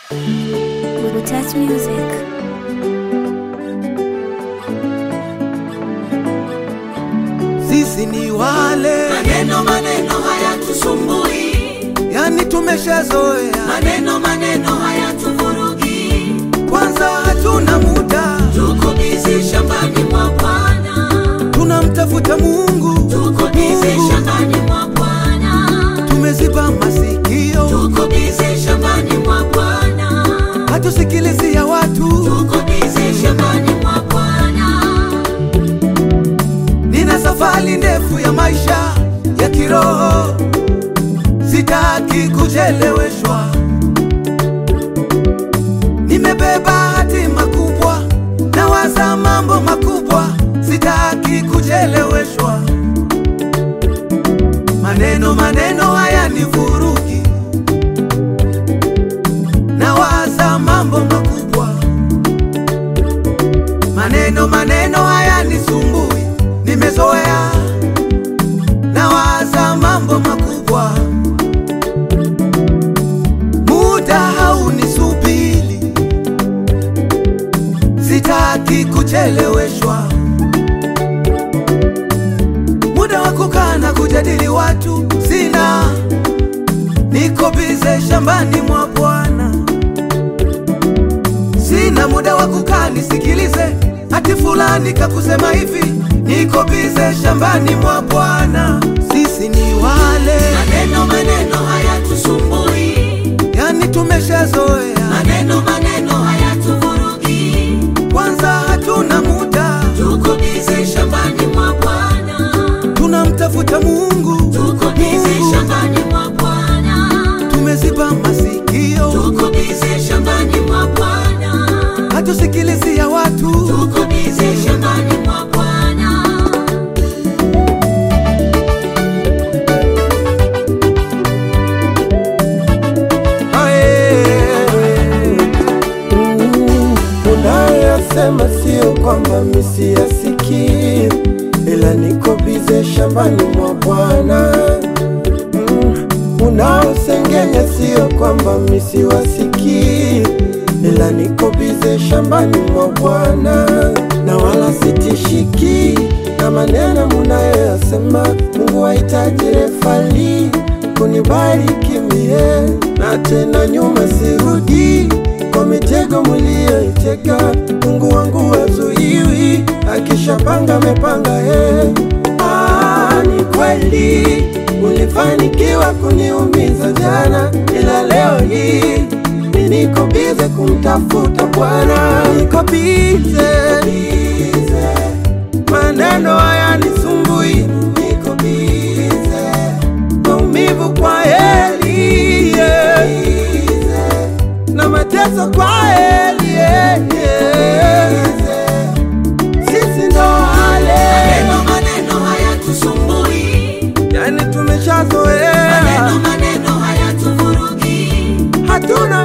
Burutas Music. Sisi ni wale Maneno maneno hayatusumbui, yani, tumeshazoea maneno maneno hayatuvurugi. kwanza, hatuna muda, Tuko bizi shambani mwa Bwana, tunamtafuta Mungu, tuko bizi Mungu. shambani mwa Bwana, tumeziba masikio, tuko bizi shambani mwa Bwana, hatusikilizi ya watu. tuko bizi shambani mwa Bwana. Nina safari ndefu ya maisha ya kiroho, sitaki kucheleweshwa. Nimebeba hatima kubwa, nawaza mambo makubwa, sitaki kucheleweshwa. Maneno maneno haya ni vurugi, nawaza mambo makubwa maneno maneno haya ni sumbui, nimezoea nawaza mambo makubwa, muda haunisubiri, sitaki kucheleweshwa, muda wa kukaa na kujadili watu sina, niko bize shambani mwa Bwana sina muda wa kukaa nisikilize ati fulani kakusema hivi, niko bize shambani mwa Bwana. Sisi ni wale Maneno maneno hayatusumbui, yani, tumeshazoea maneno maneno hayatuvurugi. kwanza, hatuna muda, Tuko bizi shambani mwa Bwana, tunamtafuta Mungu, tuko bizi Mungu. shambani mwa Bwana. tumeziba masikio, Tuko bizi shambani mwa Bwana, hatusikilizi ya watu. tuko bizi shambani mwa Bwana. Unayoyasema sio kwamba misiyasikii, ila niko bize shambani mwa Bwana. Mm, Unaosengenya sio kwamba misiwasikii, ila niko bize shambani mwa Bwana, na wala sitishiki na maneno munayoyasema. Mungu hahitaji refali kunibariki mie, na tena nyuma sirudi kwa mitego mliyoitega. Mungu wangu wazuiwi, akishapanga amepanga. He, ah, ni kweli ulifanikiwa kuniumiza jana, ila leo hii mi niko bize kumtafuta Bwana, niko bize maneno haya nisumbui, niko bize maumivu kwa heli yeah na mateso kwa heli yeah, yeah. Sisi ndo wale Maneno maneno hayatusumbui, yani tumeshazoea, maneno maneno hayatuvurugi. hatuna